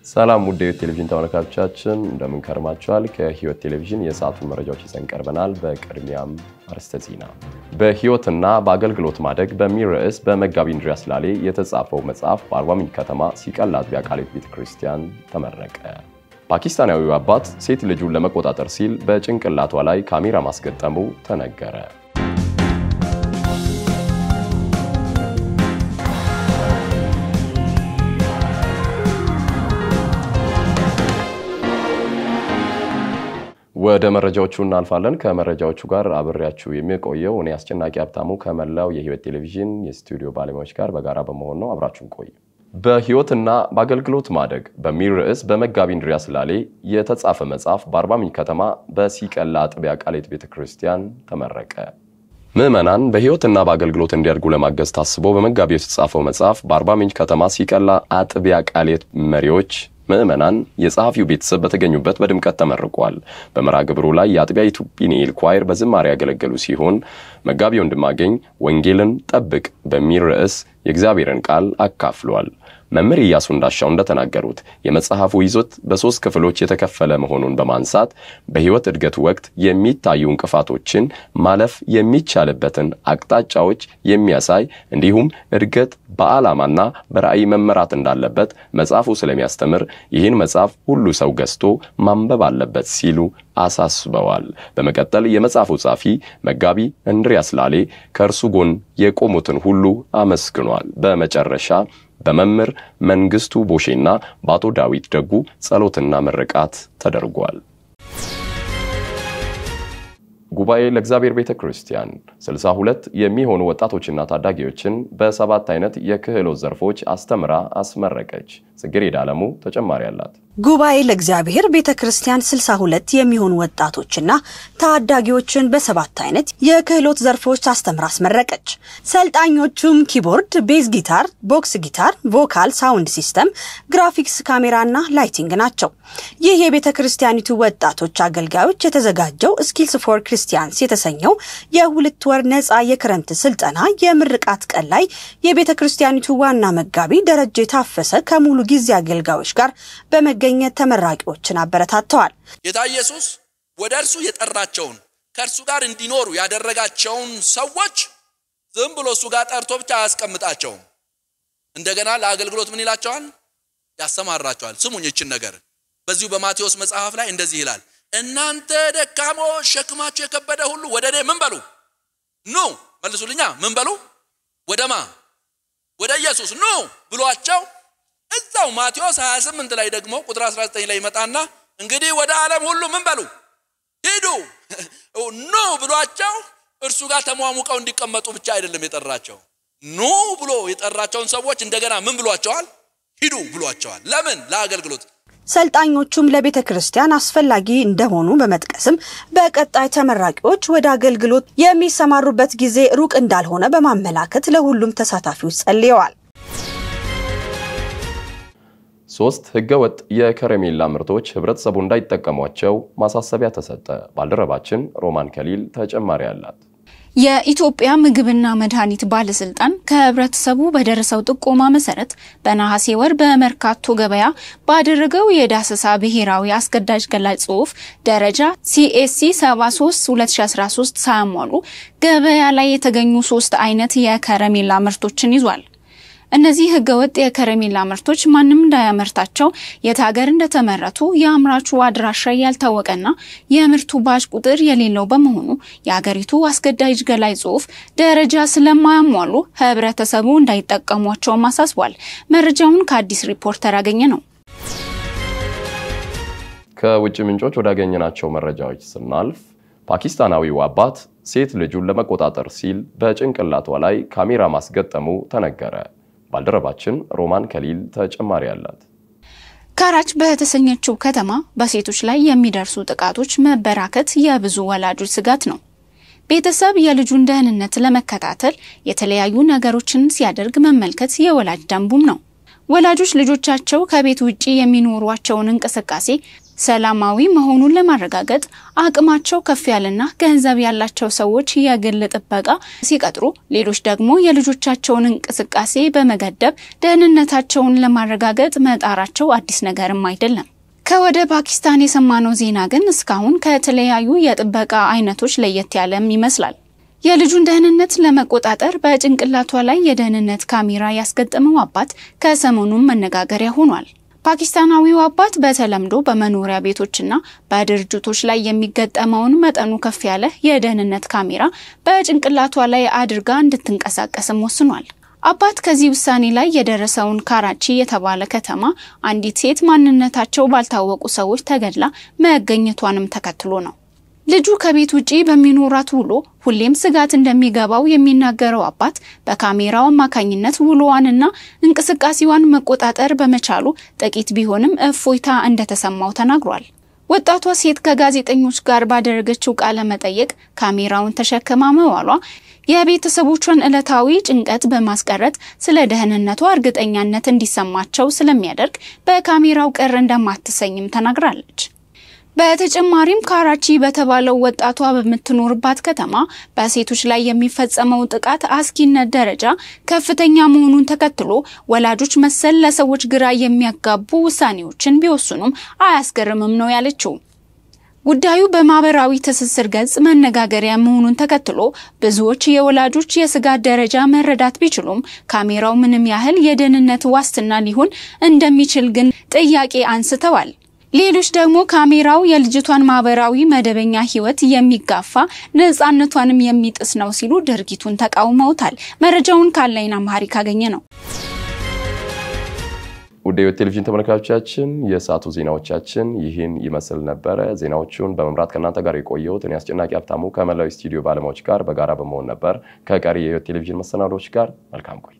ሰላም ውድ የህይወት ቴሌቪዥን ተመልካቾቻችን እንደምን ከርማችኋል? ከህይወት ቴሌቪዥን የሰዓቱን መረጃዎች ይዘን ቀርበናል። በቅድሚያም አርዕስተ ዜና። በህይወትና በአገልግሎት ማደግ በሚል ርዕስ በመጋቢ እንድሪያስ ላሌ የተጻፈው መጽሐፍ በአርባ ምንጭ ከተማ ሲቀል አጥቢያ ቃሊት ቤተ ክርስቲያን ተመረቀ። ፓኪስታናዊው አባት ሴት ልጁን ለመቆጣጠር ሲል በጭንቅላቷ ላይ ካሜራ ማስገጠሙ ተነገረ። ወደ መረጃዎቹ እናልፋለን። ከመረጃዎቹ ጋር አብሬያችሁ የሚቆየው እኔ አስጨናቂ ሀብታሙ ከመላው የህይወት ቴሌቪዥን የስቱዲዮ ባለሙያዎች ጋር በጋራ በመሆን ነው። አብራችሁን ቆዩ። በህይወትና በአገልግሎት ማደግ በሚል ርዕስ በመጋቢ እንድሪያስ ላሌ የተጻፈ መጽሐፍ በአርባ ምንጭ ከተማ በሲቀላ አጥቢያ ቃሊት ቤተ ክርስቲያን ተመረቀ። ምዕመናን በህይወትና በአገልግሎት እንዲያድጉ ለማገዝ ታስቦ በመጋቢው የተጻፈው መጽሐፍ በአርባ ምንጭ ከተማ ሲቀላ አጥቢያ ቃሊት መሪዎች ምዕመናን የጸሐፊው ቤተሰብ በተገኙበት በድምቀት ተመርቋል። በመርሃ ግብሩ ላይ የአጥቢያይቱ ፒኒኤል ኳይር በዝማሬ ያገለገሉ ሲሆን መጋቢ ወንድማገኝ ወንጌልን ጠብቅ በሚል ርዕስ የእግዚአብሔርን ቃል አካፍሏል። መምህር ኢያሱ እንዳሻው እንደተናገሩት የመጽሐፉ ይዞት በሦስት ክፍሎች የተከፈለ መሆኑን በማንሳት በሕይወት እድገት ወቅት የሚታዩ እንቅፋቶችን ማለፍ የሚቻልበትን አቅጣጫዎች የሚያሳይ እንዲሁም እድገት በዓላማና በራዕይ መመራት እንዳለበት መጽሐፉ ስለሚያስተምር ይህን መጽሐፍ ሁሉ ሰው ገዝቶ ማንበብ አለበት ሲሉ አሳስበዋል። በመቀጠል የመጽሐፉ ጻፊ መጋቢ እንድሪያስ ላሌ ከእርሱ ጎን የቆሙትን ሁሉ አመስግኗል። በመጨረሻ በመምህር መንግስቱ ቦሼና በአቶ ዳዊት ደጉ ጸሎትና ምርቃት ተደርጓል። ጉባኤ ለእግዚአብሔር ቤተ ክርስቲያን 62 የሚሆኑ ወጣቶችና ታዳጊዎችን በሰባት አይነት የክህሎት ዘርፎች አስተምራ አስመረቀች። ጽጌረዳ አለሙ ተጨማሪ አላት። ጉባኤ ለእግዚአብሔር ቤተ ክርስቲያን 62 የሚሆኑ ወጣቶችና ታዳጊዎችን በሰባት አይነት የክህሎት ዘርፎች አስተምራ አስመረቀች። ሰልጣኞቹም ኪቦርድ፣ ቤዝ ጊታር፣ ቦክስ ጊታር፣ ቮካል፣ ሳውንድ ሲስተም፣ ግራፊክስ፣ ካሜራና ላይቲንግ ናቸው። ይህ የቤተ ክርስቲያኒቱ ወጣቶች አገልጋዮች የተዘጋጀው ስኪልስ ፎር ክርስቲያንስ የተሰኘው የሁለት ወር ነፃ የክረምት ስልጠና የምርቃት ቀን ላይ የቤተ ክርስቲያኒቱ ዋና መጋቢ ደረጀ ታፈሰ ከሙሉ ጊዜ አገልጋዮች ጋር በመገኘት ተመራቂዎችን አበረታተዋል። ጌታ ኢየሱስ ወደ እርሱ የጠራቸውን ከእርሱ ጋር እንዲኖሩ ያደረጋቸውን ሰዎች ዝም ብሎ እሱ ጋር ጠርቶ ብቻ አያስቀምጣቸውም። እንደገና ለአገልግሎት ምን ይላቸዋል? ያሰማራቸዋል። ስሙኝ ይችን ነገር በዚሁ በማቴዎስ መጽሐፍ ላይ እንደዚህ ይላል፣ እናንተ ደካሞች ሸክማችሁ የከበደ ሁሉ ወደ እኔ ምን በሉ ኑ። መልሱልኛ፣ ምን በሉ? ወደማ ወደ ኢየሱስ ኑ ብሏቸው እዛው ማቴዎስ 28 ላይ ደግሞ ቁጥር 19 ላይ ይመጣና እንግዲህ ወደ ዓለም ሁሉ ምን በሉ ሂዱ ኑ ብሏቸው እርሱ ጋር ተሟሙቀው እንዲቀመጡ ብቻ አይደለም የጠራቸው። ኑ ብሎ የጠራቸውን ሰዎች እንደገና ምን ብሏቸዋል? ሂዱ ብሏቸዋል። ለምን? ለአገልግሎት። ሰልጣኞቹም ለቤተ ክርስቲያን አስፈላጊ እንደሆኑ በመጥቀስም በቀጣይ ተመራቂዎች ወደ አገልግሎት የሚሰማሩበት ጊዜ ሩቅ እንዳልሆነ በማመላከት ለሁሉም ተሳታፊዎች ጸልየዋል። ሶስት ህገወጥ የከረሜላ ምርቶች ህብረተሰቡ እንዳይጠቀሟቸው ማሳሰቢያ ተሰጠ። ባልደረባችን ሮማን ከሊል ተጨማሪ አላት። የኢትዮጵያ ምግብና መድኃኒት ባለስልጣን ከህብረተሰቡ በደረሰው ጥቆማ መሰረት በነሐሴ ወር በመርካቶ ገበያ ባደረገው የዳሰሳ ብሔራዊ አስገዳጅ ገላጭ ጽሑፍ ደረጃ ሲኤስሲ 73 2013 ሳያሟሉ ገበያ ላይ የተገኙ ሶስት አይነት የከረሜላ ምርቶችን ይዟል። እነዚህ ህገወጥ የከረሜላ ምርቶች ማንም እንዳያመርታቸው የት ሀገር እንደተመረቱ የአምራቹ አድራሻ ያልታወቀና የምርቱ ባጅ ቁጥር የሌለው በመሆኑ የሀገሪቱ አስገዳጅ ገላጭ ጽሑፍ ደረጃ ስለማያሟሉ ህብረተሰቡ እንዳይጠቀሟቸውም አሳስቧል። መረጃውን ከአዲስ ሪፖርተር ያገኘ ነው። ከውጭ ምንጮች ወዳገኘናቸው መረጃዎች ስናልፍ ፓኪስታናዊው አባት ሴት ልጁን ለመቆጣጠር ሲል በጭንቅላቷ ላይ ካሜራ ማስገጠሙ ተነገረ። ባልደረባችን ሮማን ከሊል ተጨማሪ አላት። ካራች በተሰኘችው ከተማ በሴቶች ላይ የሚደርሱ ጥቃቶች መበራከት የብዙ ወላጆች ስጋት ነው። ቤተሰብ የልጁን ደህንነት ለመከታተል የተለያዩ ነገሮችን ሲያደርግ መመልከት የወላጅ ደንቡም ነው። ወላጆች ልጆቻቸው ከቤት ውጪ የሚኖሯቸውን እንቅስቃሴ ሰላማዊ መሆኑን ለማረጋገጥ አቅማቸው ከፍ ያለና ገንዘብ ያላቸው ሰዎች የግል ጥበቃ ሲቀጥሩ፣ ሌሎች ደግሞ የልጆቻቸውን እንቅስቃሴ በመገደብ ደህንነታቸውን ለማረጋገጥ መጣራቸው አዲስ ነገርም አይደለም። ከወደ ፓኪስታን የሰማነው ዜና ግን እስካሁን ከተለያዩ የጥበቃ አይነቶች ለየት ያለም ይመስላል። የልጁን ደህንነት ለመቆጣጠር በጭንቅላቷ ላይ የደህንነት ካሜራ ያስገጠመው አባት ከሰሞኑም መነጋገሪያ ሆኗል። ፓኪስታናዊው አባት በተለምዶ በመኖሪያ ቤቶችና በድርጅቶች ላይ የሚገጠመውን መጠኑ ከፍ ያለ የደህንነት ካሜራ በጭንቅላቷ ላይ አድርጋ እንድትንቀሳቀስም ወስኗል። አባት ከዚህ ውሳኔ ላይ የደረሰውን ካራቺ የተባለ ከተማ አንዲት ሴት ማንነታቸው ባልታወቁ ሰዎች ተገድላ መገኘቷንም ተከትሎ ነው። ልጁ ከቤት ውጪ በሚኖራት ውሎ ሁሌም ስጋት እንደሚገባው የሚናገረው አባት በካሜራው አማካኝነት ውሎዋንና እንቅስቃሴዋን መቆጣጠር በመቻሉ ጥቂት ቢሆንም እፎይታ እንደተሰማው ተናግሯል። ወጣቷ ሴት ከጋዜጠኞች ጋር ባደረገችው ቃለ መጠየቅ ካሜራውን ተሸክማ መዋሏ የቤተሰቦቿን ዕለታዊ ጭንቀት በማስቀረት ስለ ደህንነቷ እርግጠኛነት እንዲሰማቸው ስለሚያደርግ በካሜራው ቅር እንደማትሰኝም ተናግራለች። በተጨማሪም ካራቺ በተባለው ወጣቷ በምትኖርባት ከተማ በሴቶች ላይ የሚፈጸመው ጥቃት አስጊነት ደረጃ ከፍተኛ መሆኑን ተከትሎ ወላጆች መሰል ለሰዎች ግራ የሚያጋቡ ውሳኔዎችን ቢወስኑም አያስገርምም ነው ያለችው። ጉዳዩ በማህበራዊ ትስስር ገጽ መነጋገሪያ መሆኑን ተከትሎ ብዙዎች የወላጆች የስጋት ደረጃ መረዳት ቢችሉም ካሜራው ምንም ያህል የደህንነት ዋስትና ሊሆን እንደሚችል ግን ጥያቄ አንስተዋል። ሌሎች ደግሞ ካሜራው የልጅቷን ማህበራዊ መደበኛ ሕይወት የሚጋፋ ነፃነቷንም የሚጥስ ነው ሲሉ ድርጊቱን ተቃውመውታል። መረጃውን ካላይን አማሃሪ ካገኘ ነው። ውድ የሕይወት ቴሌቪዥን ተመልካቾቻችን የሰዓቱ ዜናዎቻችን ይህን ይመስል ነበረ። ዜናዎቹን በመምራት ከእናንተ ጋር የቆየሁት እኔ አስጨናቂ ሀብታሙ ከመላው ስቱዲዮ ባለሙያዎች ጋር በጋራ በመሆን ነበር። ከቀሪ የሕይወት ቴሌቪዥን መሰናዶዎች ጋር መልካም ቆይ